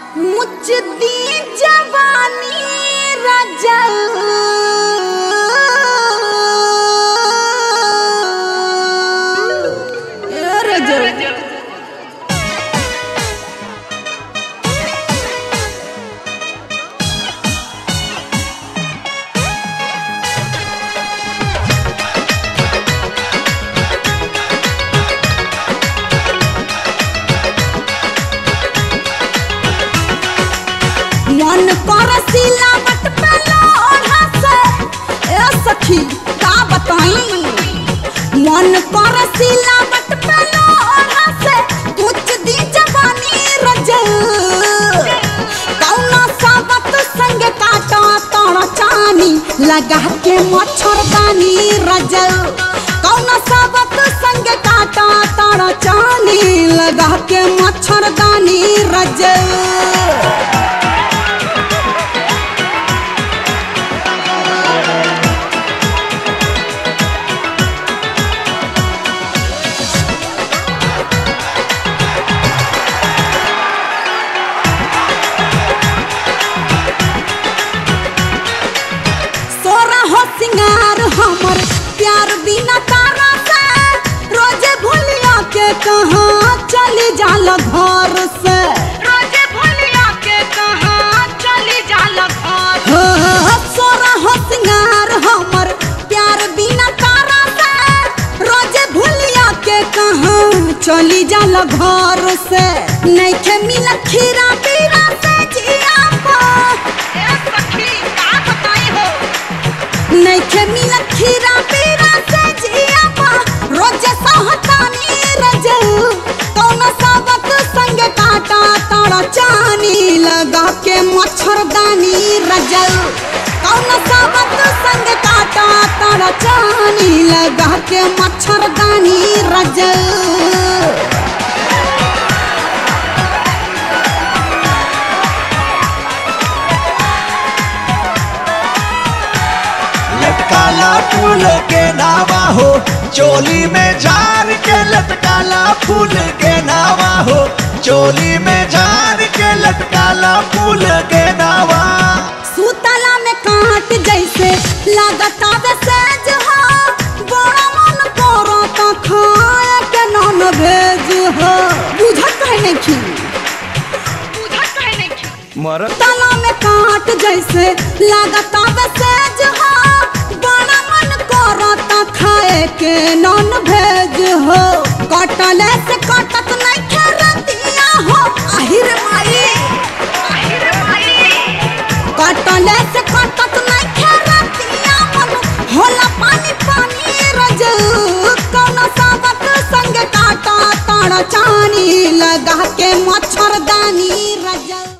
मुझदी जवानी रजल ए रजल मन कर सिलावट पे लोढ़ा से ए सखी का बताई मन कर सिलावट पे लोढ़ा से कुछ दी जवानी रजल कौना साबत संग काटा तोड़ चानी लगा के मच्छरदानी रजल कौना साबत संग काटा तोड़ चानी लगा के मच्छरदानी रजल सोरा हो सिंगार हमर प्यार बिना तारा से रोजे भूलिया के कहाँ चली जाल घर से रोजे भूलिया के कहाँ चली जाल घर हो सोरा हो सिंगार हमर प्यार बिना तारा से रोजे भूलिया के कहाँ चली जाल घर से नइखे मिल खीरा पीरा से जिया पा ए सखी का बताई हो नइखे मिलत खीरा पीरा से जिया पा रोज सहतानी रजल कौन साबत संग काटा तारा चानी लगा के मच्छरदानी रजल कौन साबत संग काटा तारा चानी लगा के मच्छरदानी रजल लटकाला फूल के नावा हो चोली में झार के लटकाला फूल के नावा हो चोली में झार के लटकाला फूल के नावा सूतला में काट जैसे लागता वे सेज हो बड़ा मन करता खाए के नॉन भेज हो बुझत है नहीं बुझत है नहीं मरत तला में काट जैसे लागता वे सेज हो बड़ा मन करता खाए के नॉन भेज हो कटले से कटत नहीं खेरतिया हो आहिर माई आहिर माई कटले से कटत नहीं खेरतिया मन होला पानी पानी रज कौन साबत संग काटा ताड़ चानी लगा के मच्छरदानी रज